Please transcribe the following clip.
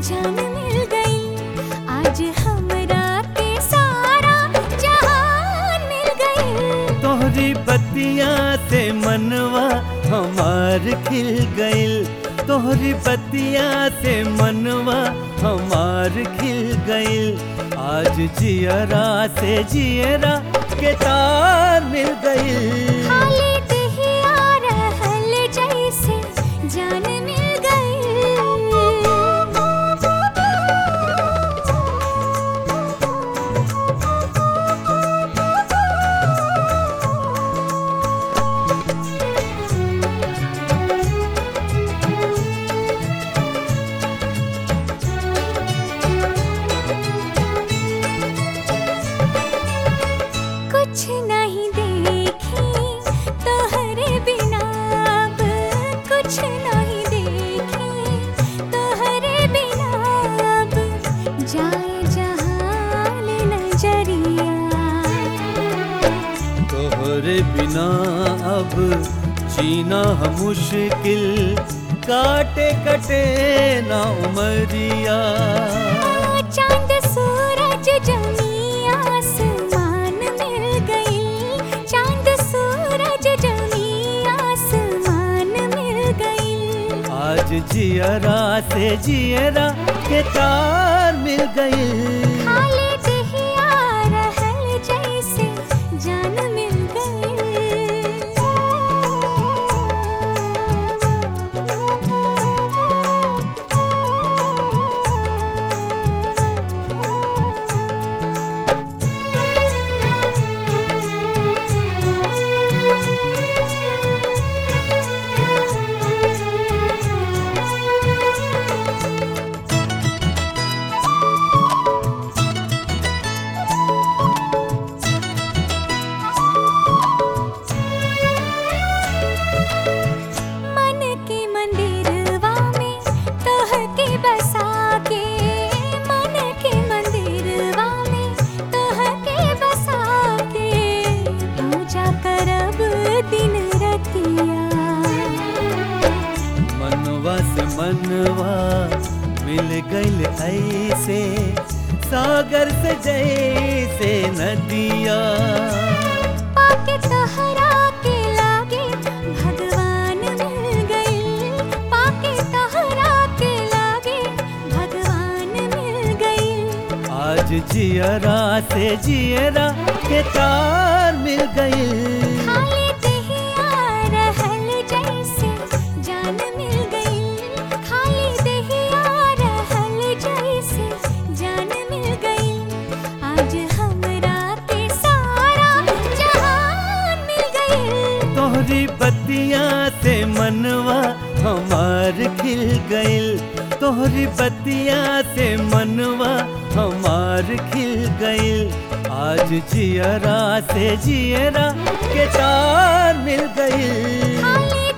जान मिल गई आज हमरा के सारा जहान मिल गई तोहरी बतिया से मनवा हमार खिल गइल तोहरी बतिया से मनवा हमार खिल गइल आज जियरा से जियरा के तार मिल गइल खाली दहिया रहल जैसे जान मिल कुछ नहीं देखी तोहरे बिना अब कुछ नहीं देखी तोहरे बिना अब जाए जहान नजरिया तोहरे बिना अब जीना हम मुश्किल काटे कटे ना उमरिया चांद सूरज जमी आसमान मिल गई चांद सूरज जमी आसमान मिल गई आज जियरा से जियरा के तार मिल गई खाली दहिया रहल जैसे जान मिल मन के मंदिरवा में तोह के बसा के मन के मंदिरवा में तोह के बसा के पूजा करब दिन रतिया मनवा से मनवा मिल गइल ऐसे सागर से जैसे नदिया पाके तहरा के लागे भगवान मिल गई पाके तहरा के लागे भगवान मिल गई आज जियरा से जियरा के तार मिल गई खाली दहिया रहल जैसे जान मिल गई खाली दहिया रहल जैसे जान मिल गई आज हमरा के सारा जहान मिल गई तोहरी बतिया से मनवा हमार खिल गइल तोहरी बतिया से मनवा हमार खिल गइल आज जियरा से जियरा के तार मिल गइल खाली